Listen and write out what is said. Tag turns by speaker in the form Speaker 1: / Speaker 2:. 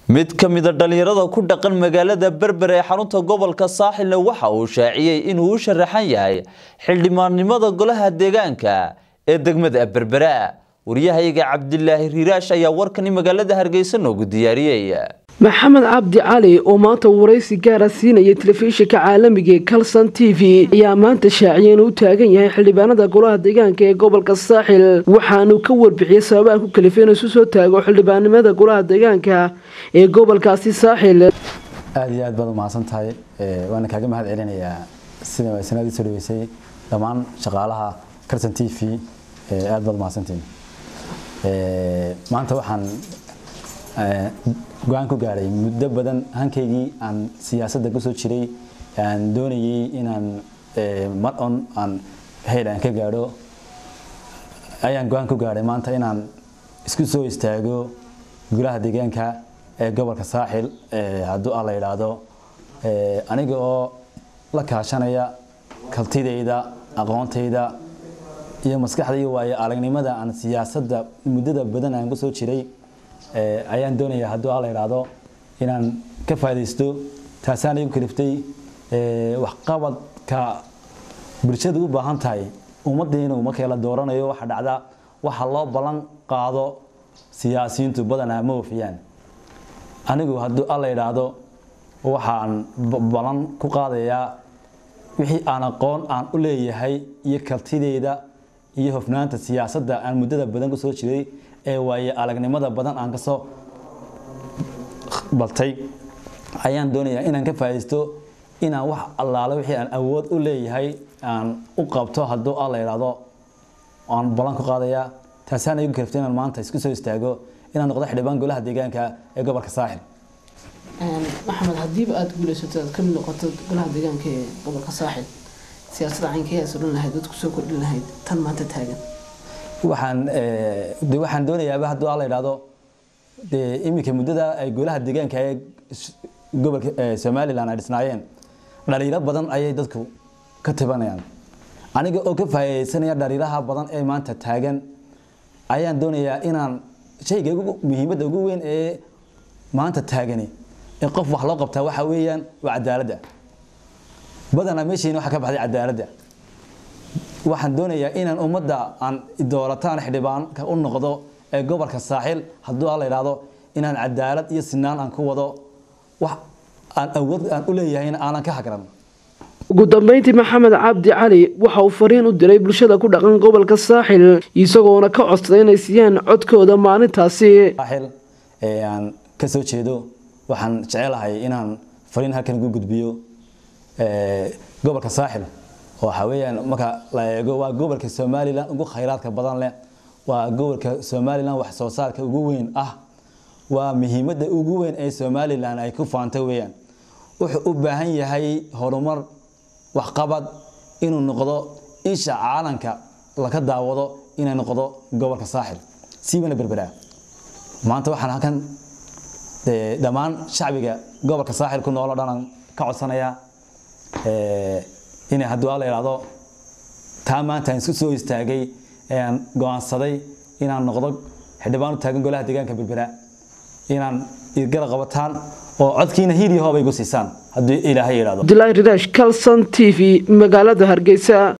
Speaker 1: mid ka mida dhalinyarada ku dhaqan magaalada berber ee xarunta gobolka saaxilna waxa uu shaaciyey inuu u sharaxan yahay xildhibaannimada golaha deegaanka ee degmada berbera waryahayaga cabdilaahi riiraash ayaa warkani magaalada hargeysa noogu diyaariyey
Speaker 2: maxamed cabdi cali oo maanta waraysi gaara siinaya telefishinka caalamiga ee kalson t v ayaa maanta shaaciyay inuu u taagan yahay xildhibaanada golaha deegaanka ee gobolka saaxil waxaanu ka warbixiyey sababaha ku kalifay inuu isu soo taago xildhibaannimada golaha deegaanka ee gobolkaasi saaxil
Speaker 3: aada iyo aad baad umahadsan tahay waana kaaga mahad celinayaa sida sanadii soo dhaweysay dhammaan shaqaalaha kalson t v aada baad umahadsantiin maanta waxaan go-aan ku gaadhay muddo badan hankaygii aan siyaasadda kusoo jiray aan doonayay inaan mar on aan heyl aan ka gaadho ayaan go-aan ku gaadhay maanta inaan isku soo istaago golaha deegaanka ee gobolka saaxil hadduu ah la yidhaahdo aniga oo la kaashanaya kaltidayda aqoontayda iyo maskaxdaiyo waayo aragnimada aan siyaasadda muddada badan aan kusoo jiray ayaan doonayaa hadduu a la idhaahdo inaan ka faa'idaysto taasaan igu kaliftay waxqabadka bulshadu u baahan tahay ummaddiinu markii la dooranayo waxa dhacda waxa loo ballan qaado siyaasiyiintu badanaa ma wafiyaan anigu hadduu a la idhaahdo waxaan ballan ku qaadayaa wixii aan aqoon aan u leeyahay iyo kaltideyda iyo hofnaanta siyaasadda aan muddada badan kusoo jiray ee waaye aragnimada badan aan kasoo baltay ayaan doonayaa inaan ka faa'idaysto inaan wax allaale wixii aan awood u leeyahay aan u qabto hadduu a la yidhaahdo aan ballan ku qaadayaa taasaan igu kaliftay inaan maanta isku soo istaago inaan noqdo xildhibaan golaha deegaanka ee gobolka saaxil
Speaker 2: maxamed haddiiba aada guulaysato aad ka mid noqoto golaha deegaanka ee gobolka saaxil siyaasadda caynkeedaas odhan lahayd dad kusoo kordhin lahayd tan maanta taagan
Speaker 3: waxaan de waxaan doonayaaba hadduu a la yidhaahdo dee iminka muddada ay golaha deegaanka ee gobolka somalilan ay dhisnaayeen dhaliilo badan ayay dadku ka tibanayaan aniga oo ka faa'iidaysanaya dhaliilaha badan ee maanta taagan ayaan doonayaa inaan shayga muhiimadda ugu weyn ee maanta taagani ee qof wax loo qabtaa waxa weeyaan waa cadaaladda badanaa meeshiina waxaa ka baxday cadaaladda waxaan doonayaa inaan ummadda aan doolataan xildhibaanka u noqdo ee gobolka saaxil hadduu a la yidhaahdo inaan cadaalad iyo sinaan aan ku wado wax aan awood aan u leeyahayna aanan ka hagran
Speaker 2: ugu dambeyntii maxamed cabdi cali waxa uu fariin u diray bulshada ku dhaqan gobolka saaxil isagoona ka codsaday inay siiyaan codkooda maalintaasi
Speaker 3: saaxil ee aan ka soo jeedo waxaan jecelahay inaan fariin halkan ugu gudbiyo gobolka saaxil waxa weeyaan marka la eego waa gobolka somalilan ugu khayraadka badan leh waa gobolka somalilan wax soo saarka ugu weyn ah waa muhiimadda ugu weyn ee somalilan ay ku faanta weeyaan wuxuu u baahan yahay horumar waxqabad inuu noqdo isha caalanka laka daawado inay noqdo gobolka saaxil siibana berberaa maanta waxaan halkan dhammaan shacbiga gobolka saaxil ku nool oo dhan ka codsanayaa inay hadduu a la yidhaahdo taa maanta aan isku soo istaagay ee aan go-aansaday inaan noqdo xildhibaan u taagan golaha deegaanka berbera inaan irgala qabataan oo codkiina hiiliyo hooba igu siisaan haddii ilaahay yidhahdo
Speaker 2: abdilaahi riraash calson t v magaalada hargeysa